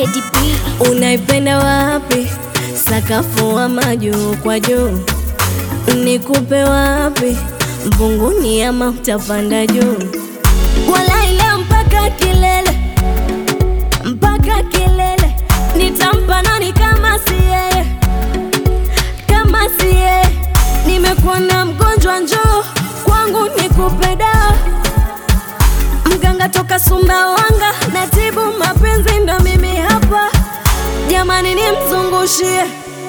Teddy B. Unaipenda wapi? Sakafu ama juu kwa juu? Nikupe wapi? Mbunguni ama utapanda juu? Walai leo mpaka kilele, mpaka kilele. Nitampa nani kama si yeye, kama si yeye? Nimekuwa na mgonjwa, njoo kwangu nikupe dawa. Mganga toka Sumbawanga, natibu mapenzi, ndo mimi hapa. Jamani, nimzungushie,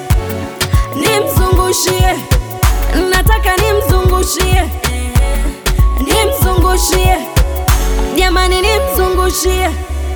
nimzungushie, nataka nimzungushie, nimzungushie, jamani, nimzungushie,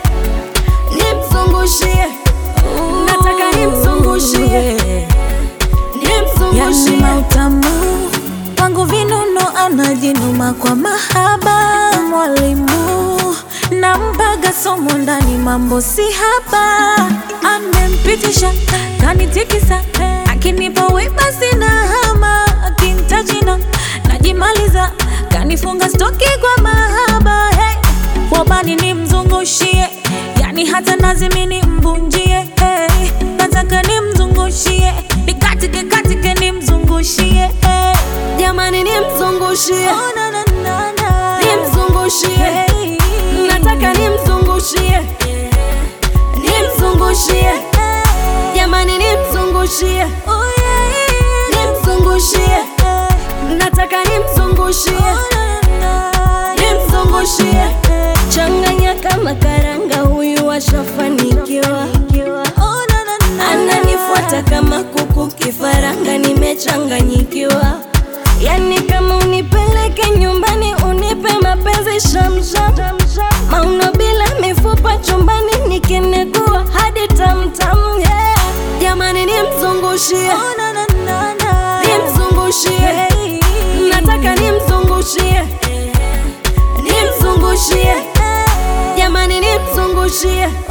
nimzungushie, nataka nimzungushie, nimzungushie. Yani mautamu wangu vinuno anajinuma kwa mahaba mwalimu nampaga somo ndani mambo si haba amempitisha kanitikisa akinipa wema sina hama akintajina najimaliza kanifunga stoki kwa mahaba hey. wabani nimzungushie yani hata nazimini mbunjie hey. nataka nimzungushie nikatike katike nimzungushie hey. Jamani, nimzungushie, Oh, na, na, na, na. nimzungushie, Hey. nataka nimzungushie, nimzungushie, jamani, nimzungushie, Oh, yeah. nimzungushie, Hey. nataka nimzungushie, Oh, na, na, na. nimzungushie, changanya kama karanga, huyu ashafanikiwa, Oh, na, na, na. ananifuata kama kuku kifaranga, nimechanganyikiwa. Yani kama unipeleke nyumbani, unipe mapenzi shamsham, mauno bila mifupa chumbani, nikinegua hadi tamtam, yeah. Jamani, nimzungushie, Oh, na, na, na, na. nimzungushie, Hey. nataka nimzungushie, nimzungushie, jamani, nimzungushie,